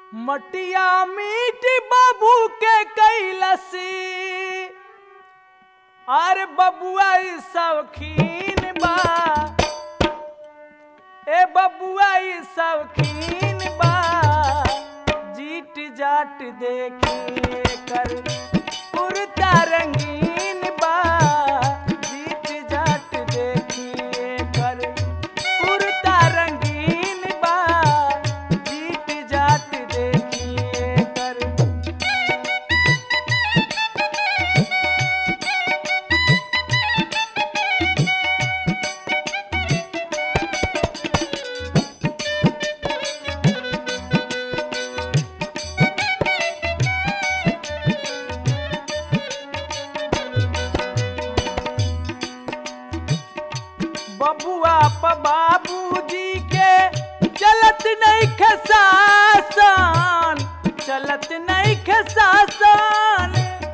मटिया मीट बाबू के कैलसी अरे बबुआ ई शौकीन बा ए बबुआ ई शौकीन बा जीट जाट देखिए कर कुर्ता रंगीन बा जीट जाट देखिए कर कुर्ता रंगीन बा जीट जाट देखिए कर बबुआ प बाबूजी के चलत नहीं खसासन चलत नहीं खसासन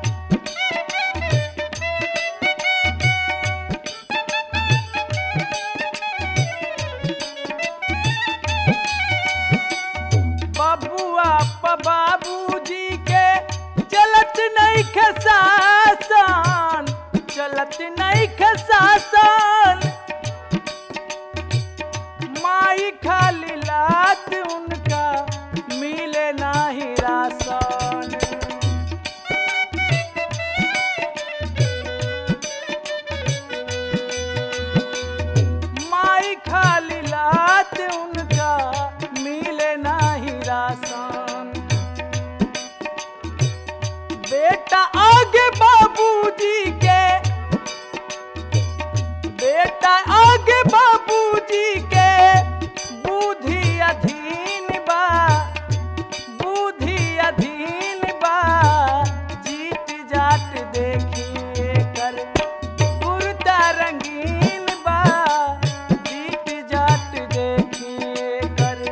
बबुआ प बाबूजी के चलत नहीं खसासन चलत नहीं खसासन माई खाली लात उनका मिले नाही रासन माई खाली लात उनका मिले नाही रासन बेटा आगे बाबूजी के बेटा आगे बाबूजी के बुद्धि अधीन बा बुद्धि अधीन बा जीत जाट देखिए कर कुर्ता रंगीन बा जीत जाट देखिए कर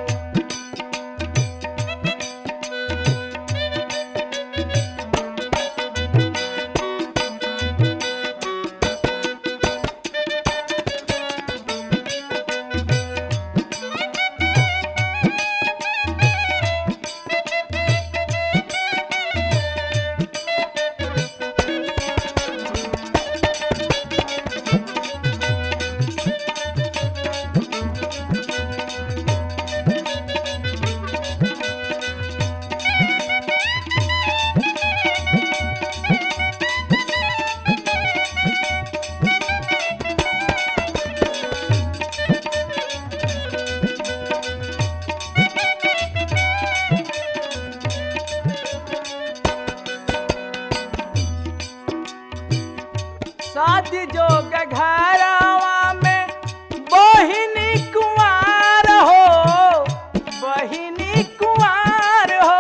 शादी जोग घरवा में बहिनी कुंवार हो बहिनी कुंवार हो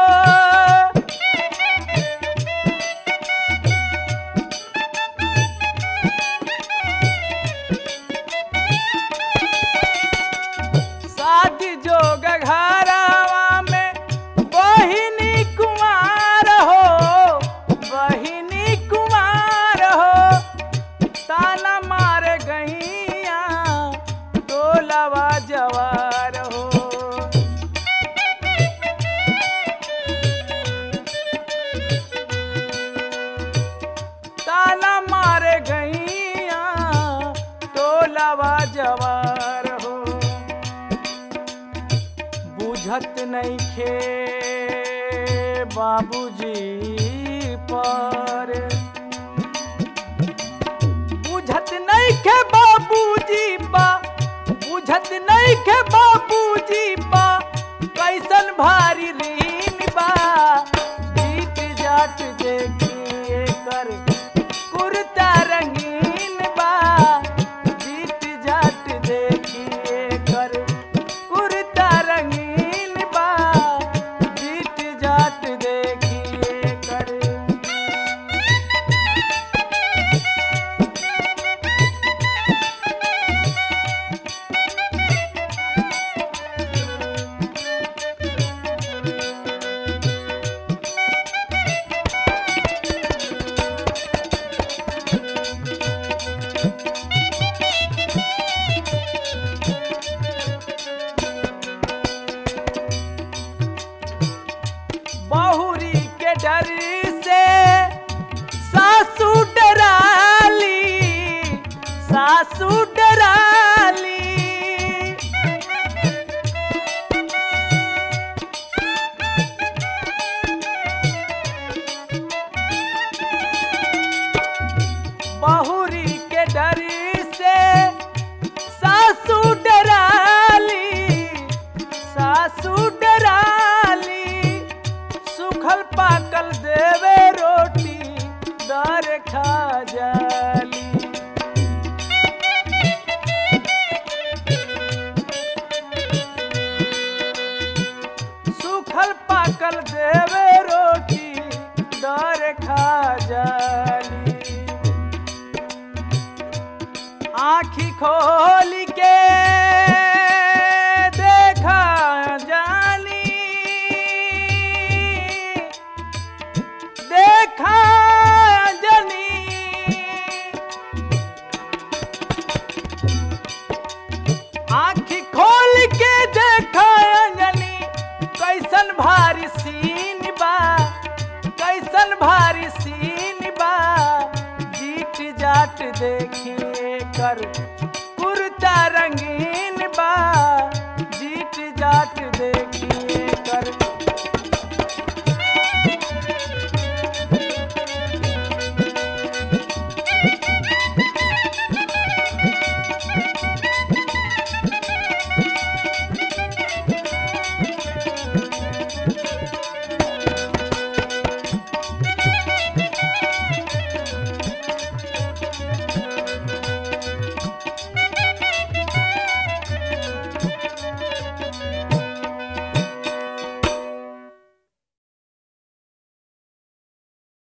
शादी जोग घरवा में बहिनी कुंवार हो बहिनी कुंवार हो ताना मार गईया टोलवा जवार हो ताना मार गईया टोलवा जवार हो बुझत नहीं खे बाबूजी पर बुझत नहीं खे बाबूजी पा बुझत नहीं खे बाबूजी पा कैसन भारी रीन बा जीत जाट देखिए कर कुर्ता रंगीन बा जीत जाट देखिए कर कुर्ता रंगीन बा जीत जाट देखिए कर खोल के देखा जानी देखा जनी आँख खोल के देखा अंजनी कैसन भारी सीन बा कैसन भारी सीन बा जीट जाट देखिए कर